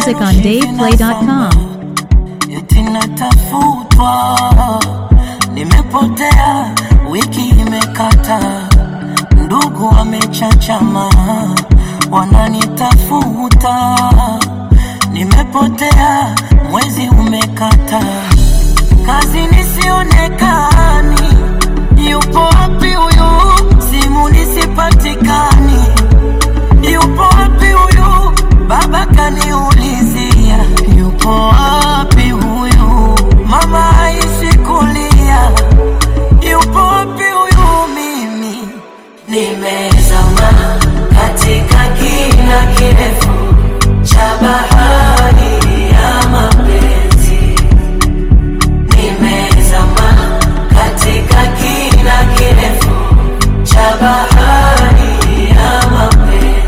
music on DavePlay.com. eti natafutwa, nimepotea, wiki imekata, ndugu wamechachama, wananitafuta, nimepotea, mwezi umekata, kazi nisionekani, yupo wapi huyu, simu nisipatikani, yupo wapi huyu, baba kaniulizia, yupo wapi huyu, mama haishi kulia, yupo wapi huyu, mimi nimezama katika kina kirefu cha bahari ya mapenzi nimezama katika kina kirefu cha bahari ya mapenzi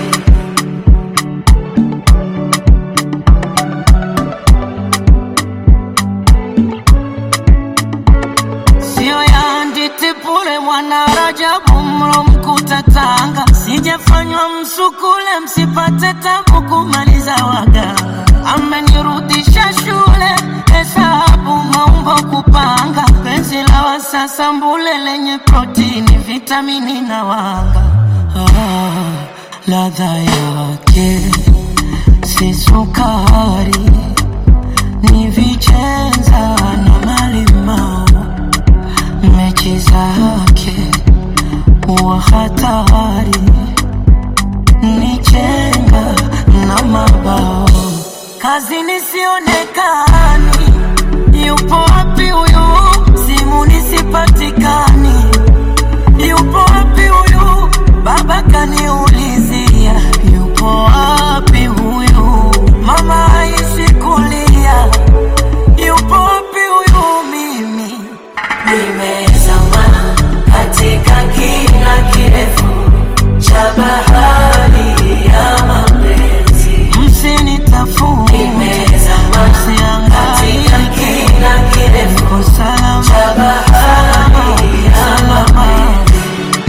sio ya nditipule mwana Rajabu mro mkuta Tanga, sijafanywa msukule msipate tabu kumaliza waganga. Amenirudisha shule hesabu maumbo kupanga, penzi la wasasa mbule lenye protini, vitamini na wanga. Ah, ladha yake si sukari, ni vichenza na malimao mechi zake wa hatari ni chenga na mabao kazi nisionekani yupo wapi huyu simu nisipatikani yupo wapi huyu baba kaniulizia yupo wapi huyu mama haishi kulia yupo wapi huyu mimi nimezama katika kina kirefu cha bahari ya mapenzi msinitafute nimezama katika kina kirefu cha bahari ya mapenzi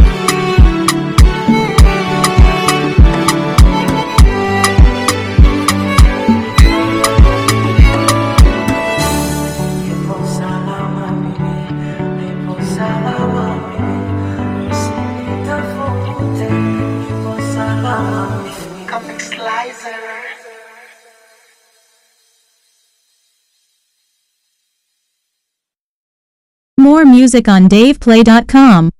Nipo salama mimi, nipo salama mimi, msinitafute, nipo salama mimi. Comic Slicer. More music on DavePlay.com.